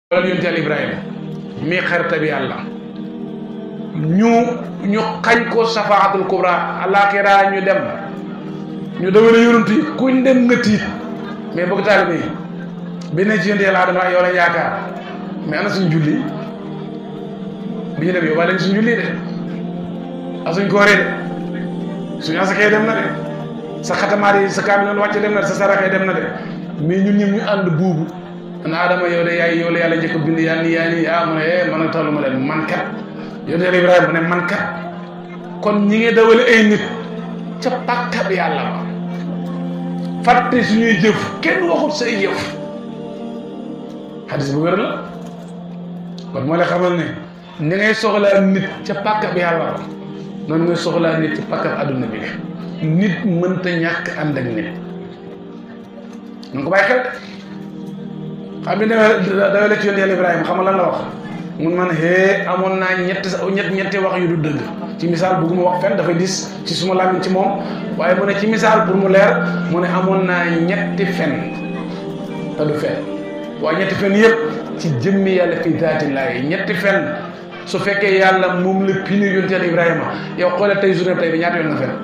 wala yonent Yàlla Ibrahima mii xarita bi yàlla ñu ñu xañ ko safaatul kubra alaxira ñu dem ñu dawale yonent yi kuñ dem nga tiit mais bëgg taalibe yi bi ne ci yonent Yàlla Adama yow la yaakaar mais ana suñ julli bi ñu dem yow waa suñ julli de a suñ kooree de suñu asakee dem na de sa xatamaar yi sa kaamil wàcce dem na de sa saraxee dem na de mais ñun ñëpp ñu ànd buubu na Adama yow de yaay yow la yàlla njëkk a bind yaa ni yaa ni ah mu ne eh man a tollu ma leen man kat yow de Ibrahima mu ne man kat kon ñi ngi dawale ay nit ca pàkkab yàlla ba fàtte suñuy jëf kenn waxut say jëf xadis bu wér la kon moo la xamal ne ni ngay soxlaa nit ca pàkkab yàlla ba noonu ngay soxlaa nit ca pàkkab adduna bi nit mënta ñàkk ànd ak nit nu ko bàyyi xel xam nga dawale ci yonent Yàlla Ibrahima xam nga lan la wax mun man hee amoon naa ñetti ñett ñetti wax yu du dëgg ci misaal bëgguma wax fenn dafay dis ci suma làmmiñ ci moom waaye mu ne ci misaal pour mu leer mu ne amoon naa ñetti fen te du fen waaye ñetti fen yëpp ci jëmmi yàlla fii daati laay ñetti fen su fekkee yàlla moom la pini yonent Yàlla Ibrahima yow xoolee tey journée tey bi ñaata yoon nga fen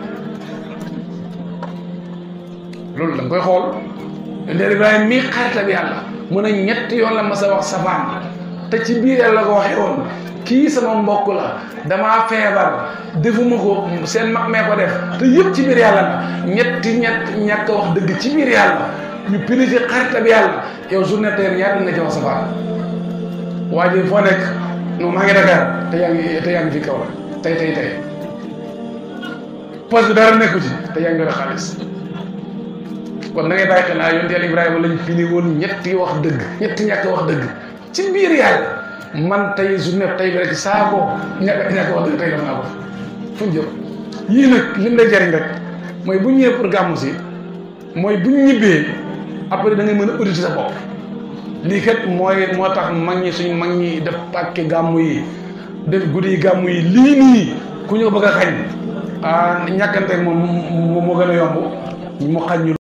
loolu da nga koy xool yonent Yàlla Ibrahima mii xaritam yàlla mu ne ñetti yoon la mas a wax safaan te ci biir yàlla ko waxee woon kii sama mbokk la damaa feebar defuma ko seen mag mee ko def te yëpp ci biir yàlla la ñetti ñett ñàkk wax dëgg ci biir yàlla ñu pini ci xaritam yàlla yow journée tey ñaata nga ci wax safaan waa ji foo nekk non maa ngi Dakar te yaa ngi te yaa ngi fi kaw la tey tey tey poste bi dara nekku ci te yaa ngi yore xaalis kon da ngay bàyyi xel naa yonent Yàlla Ibrahima lañ fini woon ñetti wax dëgg ñetti ñàkk wax dëgg ci biir yàlla man tey journée tey bi rek saa ko ñàkk ñàkk wax dëgg tey def naa ko fu ñu jëm yii nag lim lay jariñ rek mooy bu ñëwee pour gàmmu si mooy bu ñu ñibbee après da ngay mën a auditer sa bopp lii kat mooy moo tax mag ñi suñ mag ñi def pàkke gàmmu yi def guddi yi gàmmu yi lii nii ku ñu ko bëgg a xañ ah ñàkkanteeg moom moo gën a yomb mu xañ ñu